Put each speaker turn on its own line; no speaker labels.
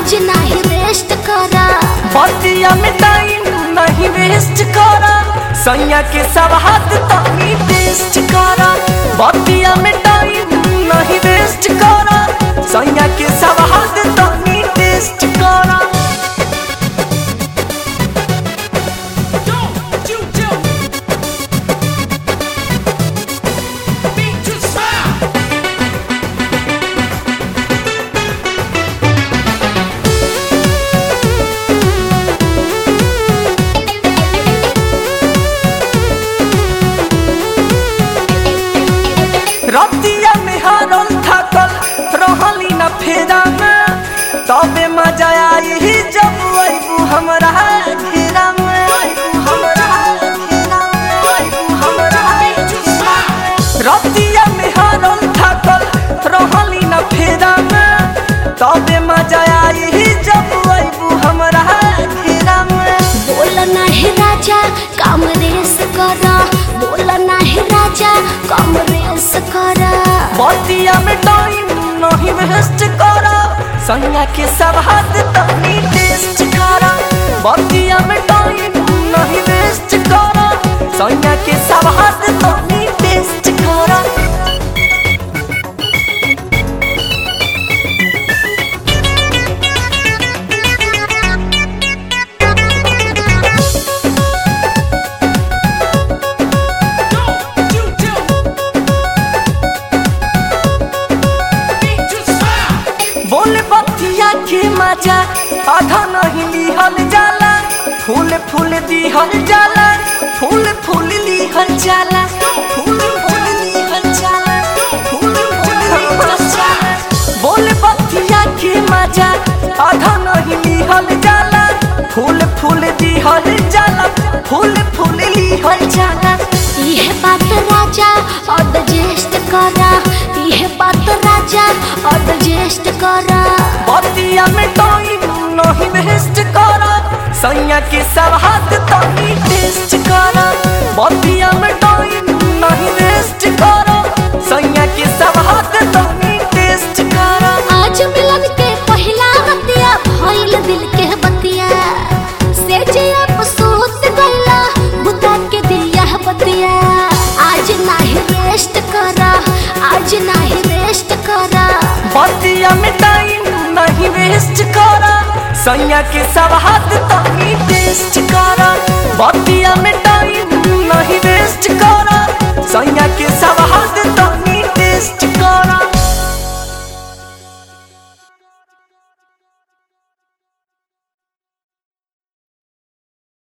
आज नाही रेस्ट करा
बतिया में टाइम नहीं वेस्ट करा सैया के सब हाथ तनी टेस्ट करा बतिया में टाइम नहीं वेस्ट करा सैया के सब हाथ तनी टेस्ट करा
Don't you do Beat to smile
रतिया में हारल थकल रहली न फेरा में तबे मजा आई ही जब अबू हमरा घेरा में हमरा घेरा में, हमरा घेरा में। रतिया में हारल थकल रहली न फेरा में तबे मजा आई ही जब अबू हमरा घेरा में
बोल नाही राजा काम रेस करा बोल नाही राजा काम रेस करा
बतिया में टाइम नहीं वेस्ट करा सैया के सब हाथ तनी टेस्ट करा बतिया में टाइम नहीं वेस्ट करा सैया के सब हाथ तनी टेस्ट करा
Don't you do Beat to smile
बोले बतिया के मजा आधा नहीं लिहल जाला फूल फूल दिहल जाला फूल फूल लिहल जाला फूल फूल लिहल जाला फूल फूल लिहल जाला बोले बतिया के मजा आधा नहीं लिहल जाला फूल फूल दिहल जाला फूल फूल लिहल जाला
यह बात राजा और जेस्ट करा यह बात राजा और जेस्ट करा
बतिया में टाइम नहीं वेस्ट करा सैया के सब हाथ तनी टेस्ट करा बतिया में टाइम नहीं वेस्ट करा सैया के सब हाथ तनी टेस्ट करा
आज मिलन के पहला बतिया भइल दिल के बतिया से जे अफसोस गइला बुता के दिया बतिया आज नाही रेस्ट करा आज नाही रेस्ट करा
बतिया में टाइम नहीं वेस्ट करा सैया के सब हाथ तनी टेस्ट करा बतिया में टाइम